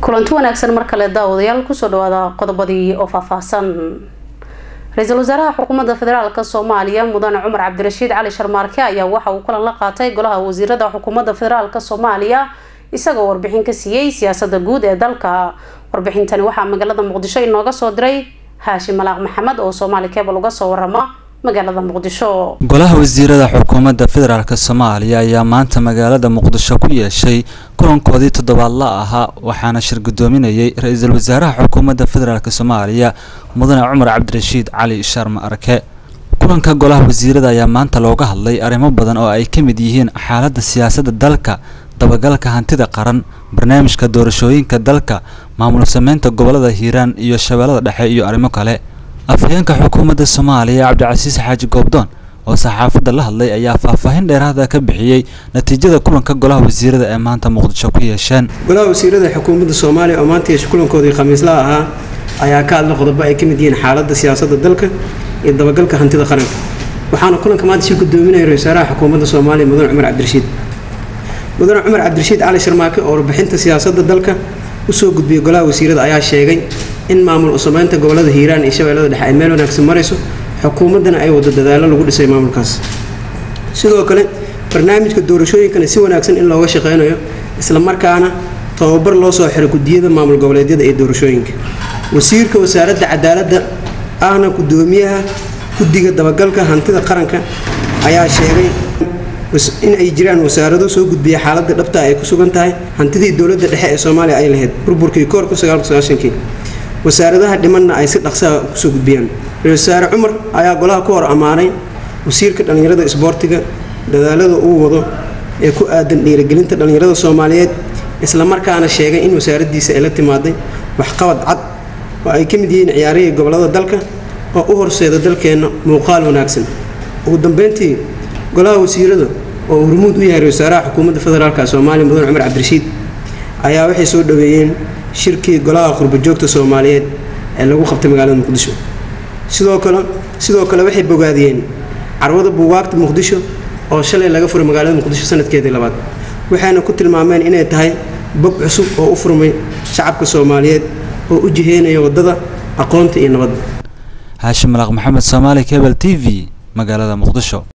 kulanti wanaagsan mar kale daawadayaal kusoo dhawaada qodobadii oo faahfaahsan ra-iisul wasaaraha xukuumadda federaalk soomaaliya mudane cumar cabdirashiid cali sharmaarke ayaa waxa uu kulan la qaatay golaha wasiirada xukuumadda federaalk soomaaliya isagoo warbixin ka siiyey siyaasada guud ee dalka warbixintani waxaa magaalada muqdisho inooga soo diray haashim malaaq maxamed oo soomaali kebal uga soo warama magaalada muqdisho golaha wasiirada xukuumadda federaalk soomaaliya ayaa maanta magaalada muqdisho ku yeeshay kulankoodii toddobaadla ahaa waxaana shir gudoominayay ra-iisul wasaaraha xukuumadda federaalk soomaaliya mudane cumar cabdirashiid cali sharma arke kulanka golaha wasiirada ayaa maanta looga hadlay arrimo badan oo ay ka mid yihiin xaaladda siyaasadda dalka dabagalka hantida qaran barnaamijka doorashooyinka dalka maamul sameynta gobolada hiiraan iyo shabeellada dhexe iyo arrimo kale afhayeenka xukuumadda soomaaliya cabdicasiis xaaji goobdoon oo saxaafadda la hadlay ayaa faahfaahin dheeraada ka bixiyey natiijada kulanka golaha wasiirada ee maanta muqdisho ku yeesheen golaha wasiirada xukuumadda soomaaliya oo maanta yeesha kulankoodii khamiislaha ahaa ayaa ka hadla qodobo ay ka mid yihiin xaaladda siyaasadda dalka iyo dabagalka hantida qaranka waxaana kulanka maanta shir gudoominaya ra-isul wasaaraha xukuumadda soomaaliya mudane cumar cabdirashiid mudane cumar cabdirashiid cali sharmaake oo warbixinta siyaasadda dalka usoo gudbiyay golaha wasiirada ayaa sheegay in maamul usameynta gobolada hiiraan iyo shabeellada dhexe ay meel wanaagsan marayso xukuumaddana ay wado dadaallo lagu dhisay maamulkaas sidoo kale barnaamijka doorashooyinkana si wanaagsan in looga shaqeynayo islamarkaana tababar loo soo xiro gudiyada maamul goboleedyada ee doorashooyinka wasiirka wasaaradda cadaaladda ahna gudoomiyaha guddiga dabagalka hantida qaranka ayaa sheegay in ay jiraan wasaarado soo gudbiya xaaladda dhabta ay ku sugan tahay hantidii dowladda dhexe ee soomaaliya ay lahayd burburkii koorka kii wasaaradaha dhimanna ay si dhaqsaha kusoo gudbiyaan ra-isul wasaare cumar ayaa golaha ku hor ammaanay wasiirka dhallinyarada isboortiga dadaalada uu wado ee ku aadan dhiirigelinta dhallinyarada soomaaliyeed islamarkaana sheegay in wasaaraddiisa ay la timaaday waxqabad cad oo ay ka mid yihiin ciyaarihii gobolada dalka oo u horseeda dalkeenna muuqaal wanaagsan ugu dambeyntii golaha wasiirada oo hormuud u yahay ra-isul wasaaraha xukuumadda federaalk soomaaliya mudane cumar cabdirashiid ayaa waxay soo dhaweeyeen shirkii golaha qurbajoogta soomaaliyeed ee lagu qabtay magaalada muqdisho sidoo kale sidoo kale waxay bogaadiyeen carwada buugaagta muqdisho oo shalay laga furay magaalada muqdisho sanadkeedii labaad waxayna ku tilmaameen inay tahay bog cusub oo u furmay shacabka soomaaliyeed oo u jiheynaya waddada aqoonta iyo nabadda haashim malaaq maxamed soomaali kebel t v magaalada muqdisho